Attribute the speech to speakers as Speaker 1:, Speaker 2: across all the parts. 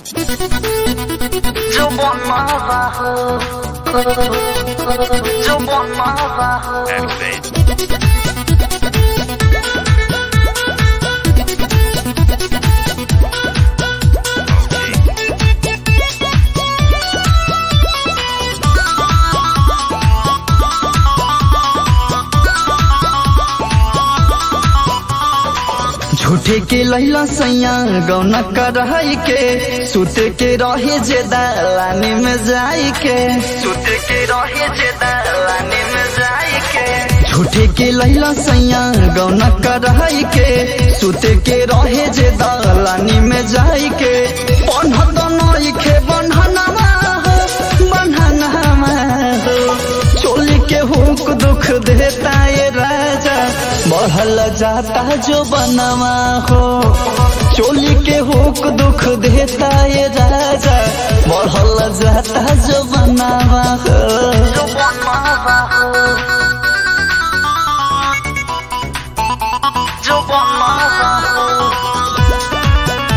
Speaker 1: 就我麻烦，就我麻烦。
Speaker 2: Activate. Okay.
Speaker 3: झूठे के लैला सैया गौना करहई के सुते के रहे जे दलानी में जाई के
Speaker 1: सुते के रहे जे दलानी में जाई के
Speaker 3: झूठे के लैला सैया गौना करहई के सुते के रहे जे दलानी में जाई के बन्हत नई के बन्हनवा हो बन्हनवा हो चोली के हुक दुख देता ये राजा बढ़ल जाता जो बनवा हो चोली के हुक दुख देता ये राजा बढ़ल जाता जो बनवा हो
Speaker 1: जो वो麻烦，就我麻烦。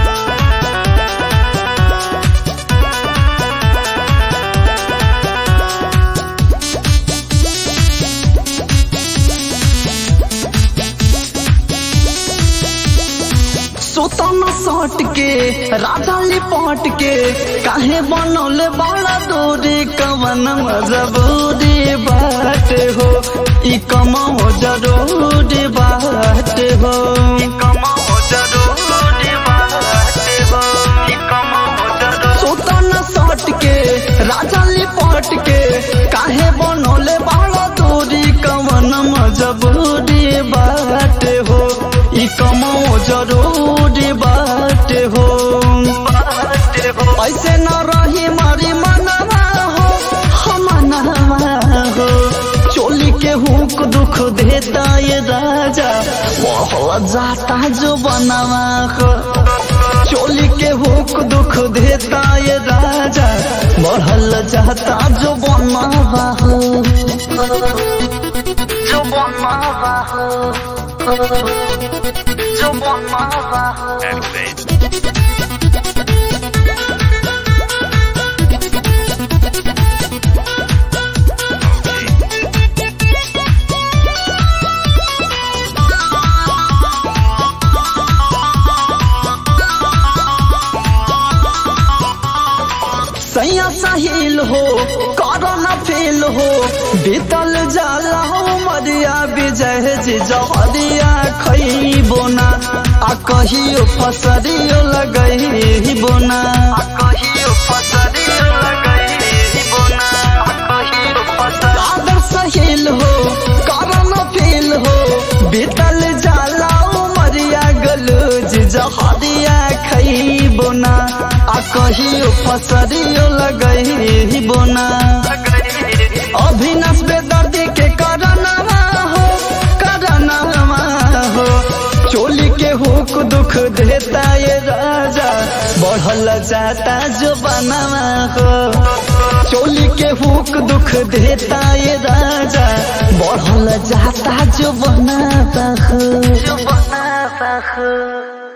Speaker 3: सोतन सट के राधा लिपट के काहे बनौले बड़ा दूरी कवन मजबूरी बात हो ई कमाओ जरूरी बात हो
Speaker 1: कमाओ जरूरी बात हो कमाओ जरूरी
Speaker 3: सोतन सट के राधा लिपट के काहे बनौले बड़ा दूरी कवन मजबूरी बात हो ई कमाओ जरूरी बात हो
Speaker 1: बात हो
Speaker 3: ऐसे न रही मारी मनवा हो हम मनवा हो चोली के हुक दुख देता ये राजा वह जाता जो बनवा हो चोली के हुक दुख देता ये राजा बढ़ल जाता जो बनवा हो
Speaker 1: जो वो麻烦，就我麻烦。
Speaker 2: Activate. Okay.
Speaker 3: सैया साहिल हो करना फेल हो बीतल जाला हो मरिया विजय जी जहरिया खैबो ना आ कहियो फसरियो लगई बोना
Speaker 1: कहियो फसरी लगई बोना कहियो फसरी
Speaker 3: आदर सहिल हो करना फेल हो बीतल जाला हो मरिया गलूज जहरिया खैबो ना आ कहियो फसरियो लगई बोना अभिनस बेदर्दी के करनवा हो करनवा हो चोली के हुक दुख देता ये राजा बढ़ल जाता जो बनवा हो चोली के हुक दुख देता ये राजा बढ़ल जाता जो बनाता हो
Speaker 1: जो बनाता है